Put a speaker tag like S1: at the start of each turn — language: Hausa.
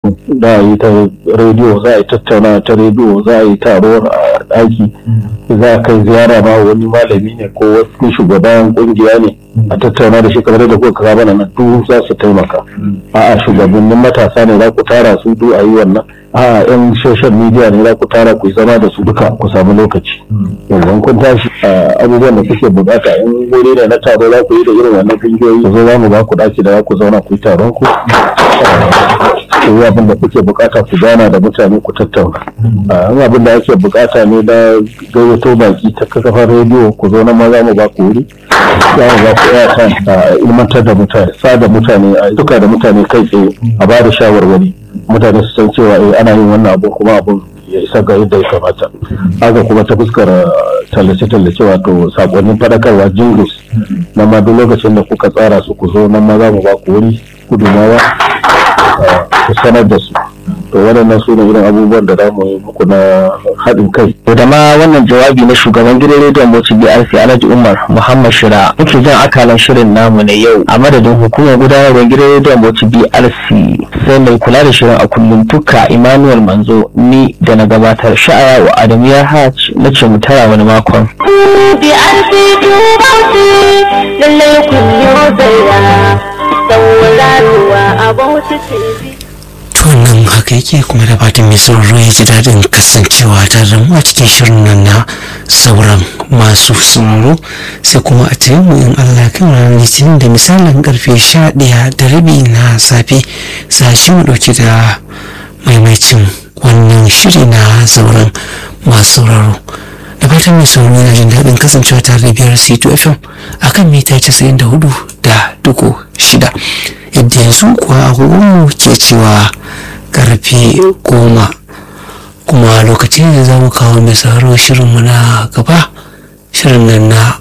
S1: karatu za a yi ta rediyo za a yi tattauna ta rediyo za a yi taro a ɗaki za a kai ziyara ma wani malami ne ko wani shugaban kungiya ne a tattauna da shi kamar da kuka kama nan duk za su taimaka a'a shugabannin matasa ne za ku tara su duk a yi wannan a'a yan social media ne za ku tara ku yi zama da su duka ku samu lokaci yanzu kun tashi abubuwan da kuke bukata in wuri ne na taro za ku yi da irin wannan kungiyoyi ku zo za mu ba ku daki da za ku zauna ku yi taron ku ku yi abin da kuke bukata ku gana da mutane ku tattauna in abin da ake bukata ne da gayyato baki ta kafar rediyo ku zo na maza mu ba ku wuri za mu ba ku yata a ilmantar da mutane sa da mutane a duka da mutane kai tsaye a ba da shawarwari mutane su san cewa eh ana yin wannan abu kuma abun ya isa ga yadda ya kamata haka kuma ta fuskar tallace-tallace wato sakonnin fadakarwa jingles na ma duk lokacin da kuka tsara su ku zo nan ma za mu ba ku wuri gudunmawa ku sanar da su to waɗannan su ne irin abubuwan da za mu yi muku na haɗin kai.
S2: da ma wannan jawabi na shugaban gidan rediyon Bauchi BRC Alhaji Umar Muhammad Shira muke jan akalan shirin namu na yau a madadin hukumar gudanarwar gidan rediyon Bauchi BRC sai mai kula da shirin a kullum tuka Emmanuel Manzo ni da na gabatar sha'aya wa Adamu ya hajj na ce mu tara wani makon.
S3: BRC Bauchi lallai kun yi zaya sauraruwa a Bauchi TV.
S4: to nan haka yake kuma da fatan mai sauraro ya ji daɗin kasancewa tare da mu a cikin shirin nan na sauran masu sauraro sai kuma a cikin mu in Allah kan ranar litinin da misalin karfe sha ɗaya da rabi na safe sashi mu ɗauki da maimacin wannan shiri na sauran masu sauraro da fatan mai sauraro yana jin daɗin kasancewa tare da biyar c2 fm akan mita casa'in da hudu da dugu shida yadda yanzu kuwa agogonmu ke cewa karfe goma kuma lokacin da za mu kawo mai sauraro shirinmu na gaba shirin nan na